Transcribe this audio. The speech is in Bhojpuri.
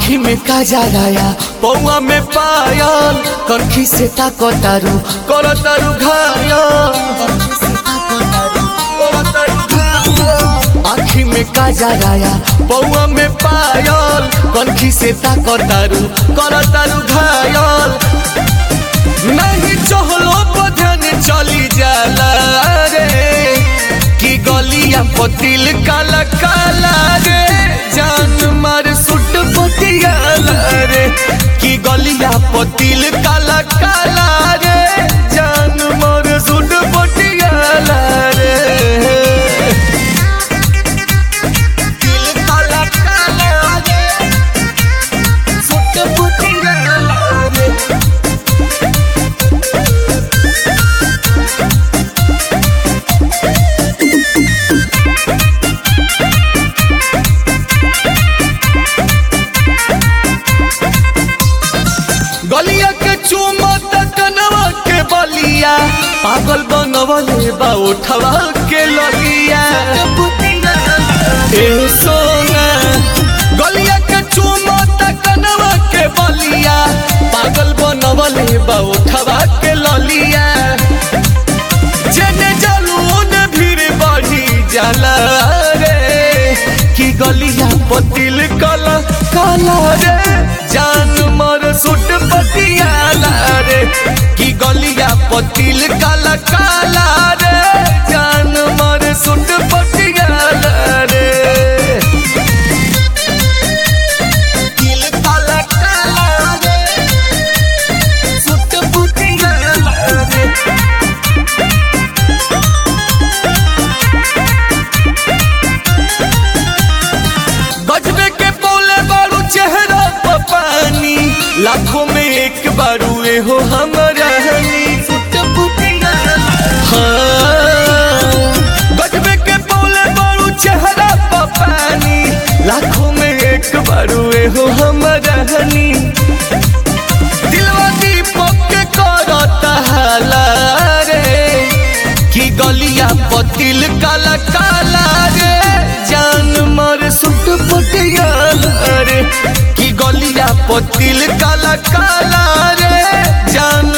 आखी में काजराया पौआ में पायल कनखी से ताकतारू करतारू घायल आखी में काजराया पौआ में पायल कनखी से ताकतारू करतारू घायल नहीं चहलो बधन चली जाला रे कि गलिया पतिल काला काला रे जान मार सुट पतियाला रे कि गलिया पतिल काला काला रे जान मार सुट पतियाला रे तिल काला काला रे सुट पतियाला रे गलिया के चूमा कनवा के बलिया पागल बनवले बा उठवा के लगिया ए सोना गलिया के चूमा कनवा के बलिया पागल बनवले बा उठवा के ललिया जेने जलून भीड़ बढ़ी जाला रे कि गलिया पतिल काला काला रे जान मर सुट पतियाला रे कि गलिया पतिल काला काला रे जान मर सुट पतियाला रे तिल काला काला रे सुट पतियाला रे गजबे के बोले बारू चेहरा पर पानी लाखों में एक बारू ए हो हमारा हनी हाँ। गजबे के बोले बारू चेहरा पर पानी लाखों में एक बारू ए हो हमारा हनी दिलवा दीपक के करता हाला रे कि गलिया पतिल काला काला रे जान मर सुट पटियाला रे कि गलिया पतिल काला काला रे जान